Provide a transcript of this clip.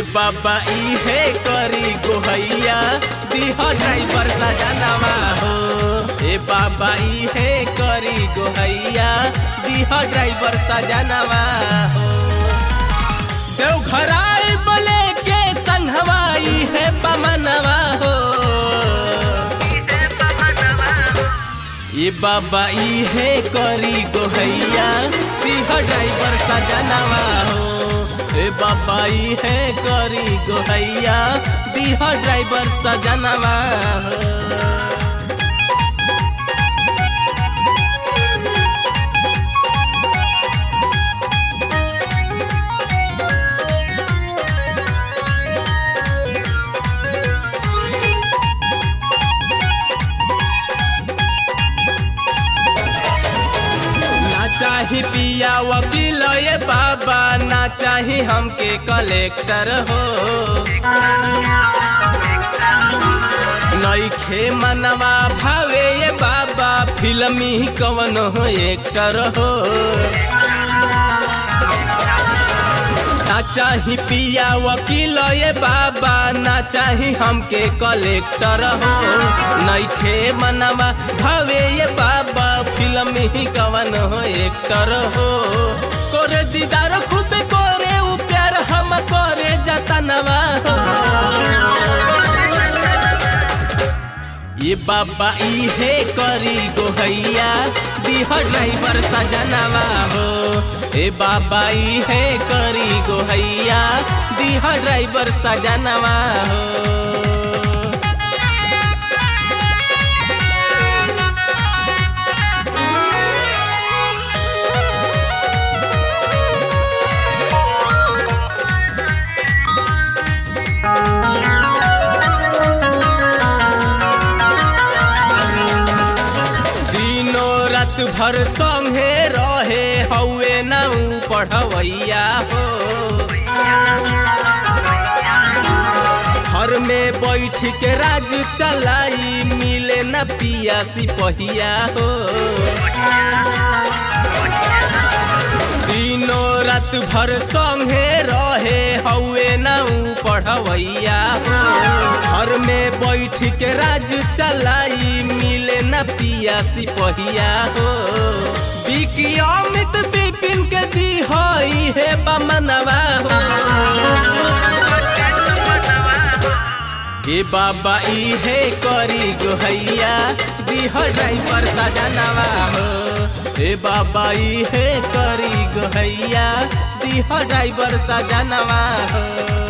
बाबा इहे करी गोहैया दिह ड्राइवर सजनवा हो ए बाबा इहे करी गोहैया दिह ड्राइवर सजनवा हो देवघराई बोले के संघवाई है बमनवा हो ये बाबा इहे करी गोहैया दिह ड्राइवर सजनवा हो ए बाबा इहे करी गोहैया दिह ड्राइवर सजनवा हो ना चाही पिया वकील ये बाबा ना चाही हमके कलेक्टर हो नईखे मनवा भावे ये बाबा फिल्मी कवन हो एक्टर हो ना चाही पिया वकील ये बाबा ना चाही हमके कलेक्टर हो नईखे मनवा भावे ये बाबा फिल्म ही कवन हो एक्टर हो करे दीदार खूब करे उ प्यार हम करे जतनवा हो ये बाबा इहे करी गोहैया दिह ड्राइवर सजनवा हो ए बाबा इहे करी गोहैया दिह ड्राइवर सजनवा हो दिनो रात भर संगे रहे हौवे नाऊ पढ़वैया हो घर में बैठ के राज चलाई मिले न पिया सिपहिया हो दिनो रात भर संगे रहे हौवे नाऊ पढ़वैया हो घर में बैठ के राज चलाई मिले न पिया सिपहिया हो बिकी अमित बिपिन के दी हई है बमनवा हो ए बाबा इहे करी गोहैया दिह ड्राइवर सजनवा हो ए बाबा इहे करी गोहैया दिह ड्राइवर सजनवा हो